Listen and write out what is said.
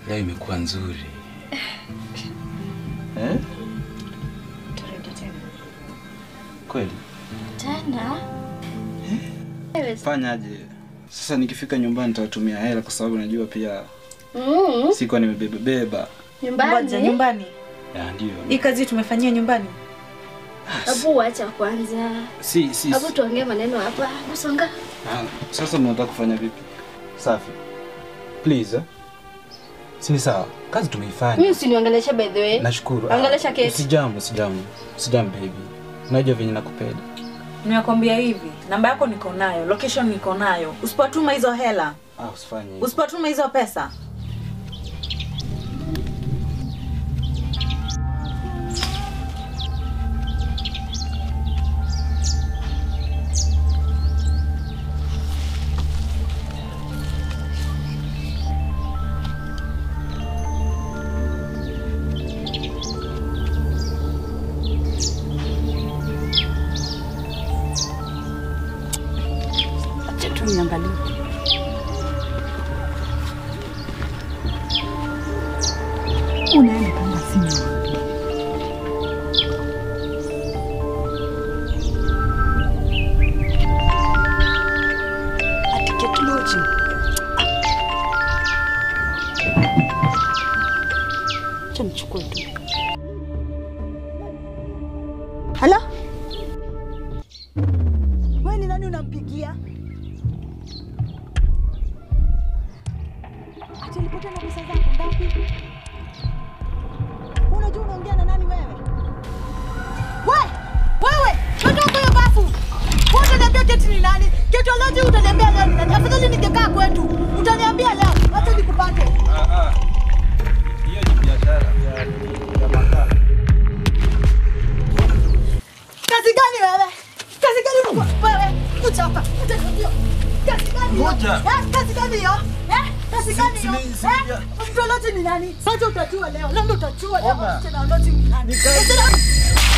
Leo imekuwa nzuri. Eh? Turudi tena. Kweli? Tena? Wewe Fanyaje? Sasa nikifika nyumbani nitatumia hela kwa sababu najua pia Mm, sikuwa nimebeba beba. nyumbani. Ngoja nyumbani. Ya ndio. Hii kazi tumefanyia nyumbani. Hebu wacha kwanza. Si si. Hebu tuongee maneno hapa. Usonga. Ah, sasa mnataka kufanya vipi? Safi. Please. Eh? Si ni sawa. Kazi tumeifanya. Mimi usiniongeleshe by the way. Nashukuru. Ongelesha Kate. Usijamu, usijamu. Usijamu baby. Unajua venye nakupenda. Nimekwambia hivi, namba yako niko nayo, location niko nayo. Usipotuma hizo hela, Ah, usifanye. hivyo. usipotuma hizo pesa, Acha tu niangalie. Unaenda kama simu. Ati Kate Lodging. Acha nichukue tu. Hala? Wewe ni nani unampigia? Ati alipotea na pesa zako ngapi? Unajua unaongea na nani wewe? We! Wewe! Toka hiyo bafu! Wewe utaniambia Keti ni nani? Keti Oloji utaniambia leo ni nani? Afadhali ningekaa kwetu. Utaniambia leo. Acha nikupate. Ah ah. Hiyo ni biashara ya ya makaa. Kazi gani wewe? Kazi gani uko- wewe? Kuja hapa. Kuja hiyo. Kazi gani? hiyo? Ngoja. Eh, Kazi gani hiyo? Eh? Kazi gani hiyo? si- si- Eh? Mtu Oloji ni nani? Sasa utajua leo. Leo ndo utajua leo. Ngoja. Mtu Oloji ni nani? Ni kazi. Mtu Oloji-